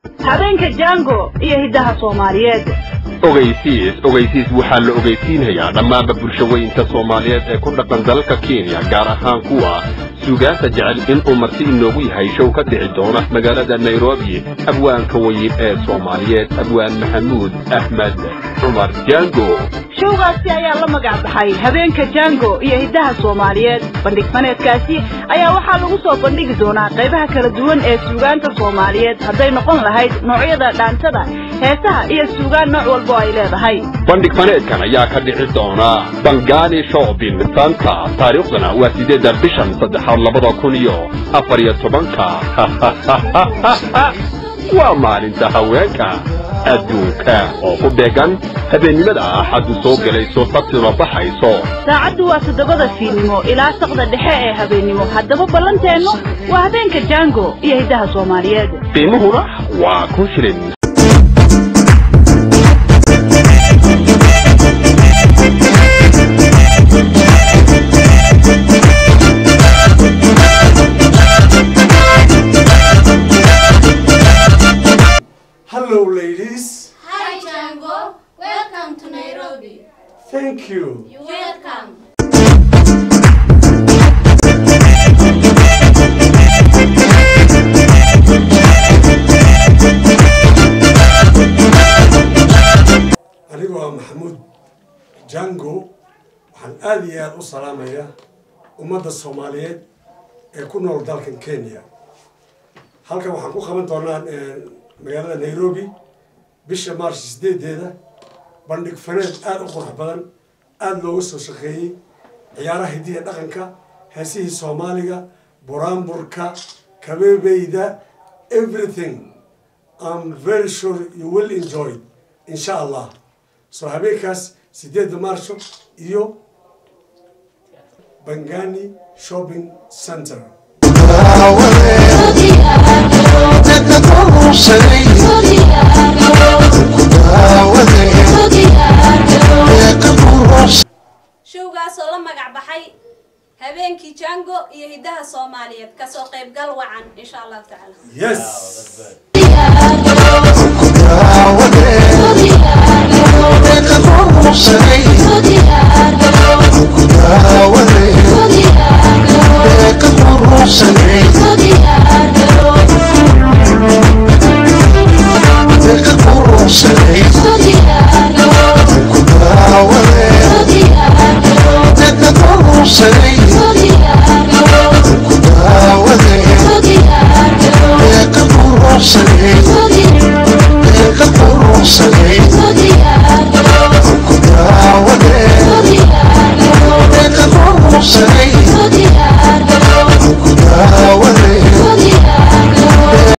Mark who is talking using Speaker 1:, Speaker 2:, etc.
Speaker 1: habeenka jango iyo hiddaha soomaaliyeed
Speaker 2: ogeysiis ogeysiis waxaa la ogeysiinayaa dhammaanba bulshaweynta soomaaliyeed ee ku dhaqan dalalka kenya gaar ahaan kuwa suugaanta jecel inuu marti inoogu yahay show ka dhici doona magaalada nairobi abwaanka weyn ee soomaaliyeed abwaan maxamuud axmed cumar jango
Speaker 1: showgaasi ayaa la magac baxay habeenka jango iyo hiddaha soomaaliyeed bandhig faneedkaasi ayaa waxaa lagu soo bandhigi doonaa qaybaha kala duwan ee suugaanta soomaaliyeed hadday noqon lahayd noocyada dhaantada heesaha iyo suugaan nooc walbo ay leedahay
Speaker 2: bandhig faneedkan ayaa ka dhici doona bangani shopping center taariikhdana waa sideedda bishan saddexaad labada kun iyo afar iyo tobanka waa maalinta haweenka adduunka oo ku beegan habeennimada axaddu soo gelayso sabtina baxayso
Speaker 1: saacaddu waa toddobada fiidnimo ilaa saqda dhexe ee habeennimo haddaba ballanteennu waa habeenka jango iyo hiddaha soomaaliyeed
Speaker 2: qiimuhuna waa kun shilin
Speaker 3: Hello, ladies.
Speaker 4: Hi Django, welcome to Nairobi.
Speaker 3: Thank you.
Speaker 4: You're welcome.
Speaker 3: Anigoo ah Maxamuud Jango waxaan aad iyo aad u salaamayaa ummadda Soomaaliyeed ee ku nool dalkan Kenya. Halkan waxaan ku qaban doonaa eh, magaalada Nairobi bisha Maarch sideedeeda bandhig faneed aad u qurux badan aad looga soo shaqeeyey ciyaaraha hidiya dhaqanka heesihii Soomaaliga buraanburka kabeebeyda everything I'm very sure you will enjoy it insha Allah so habeenkaas sideedda maarsho iyo Bangani Shopping Center
Speaker 4: showgaasoo la magac baxay habeenkii jango iyo hiddaha soomaaliyeed kasoo qaybgal wacan insha allahu tacaala
Speaker 3: yes
Speaker 5: Thank you.